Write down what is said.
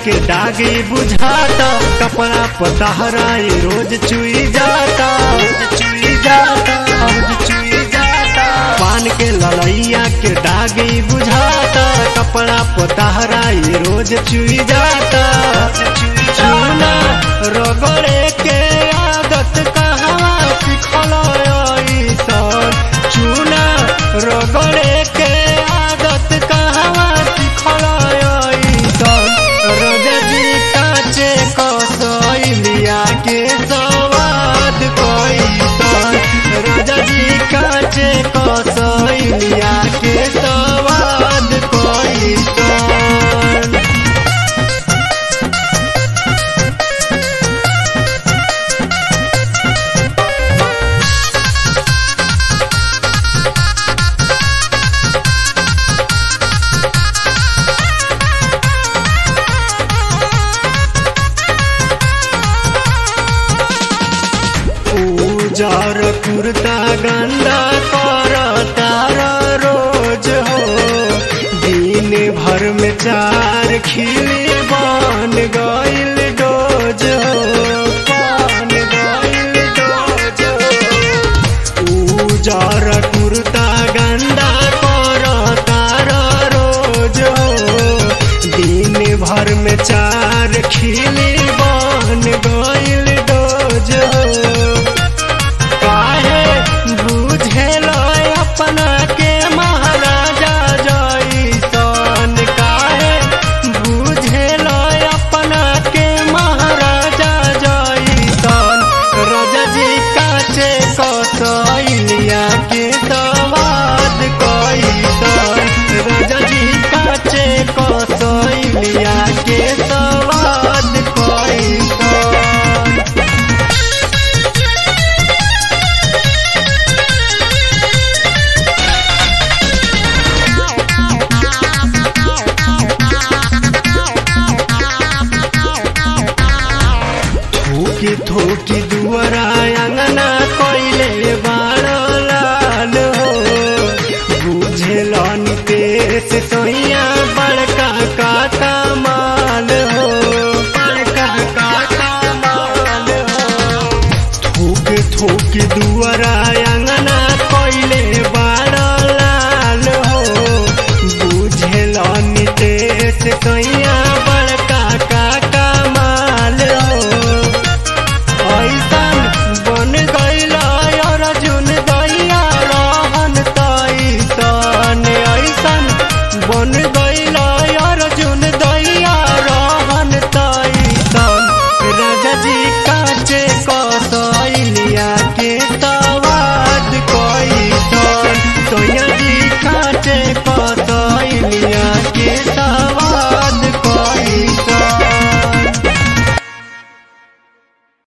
के दागी बुझाता कपड़ा पतहराई रोज चुई जाता रोज चुई जाता रोज चुई जाता पान के लड़ैया के दागी बुझाता कपड़ा पतहराई रोज चुई जाता चूना रगड़े के आदत कहवा सिखल ऐसन चूना रगड़े के आदत कहवा सिखल ऐसन रजजी काचे कसैलिया के सवाद कैसन रजजी काचे कसैलिया के सवाद कैसन उजर कुर्ता गंदा कर तार रोज हो दिन भर में चार खिली बन गइल डोज हो बन गइल डोज हो उजर कुर्ता गंदा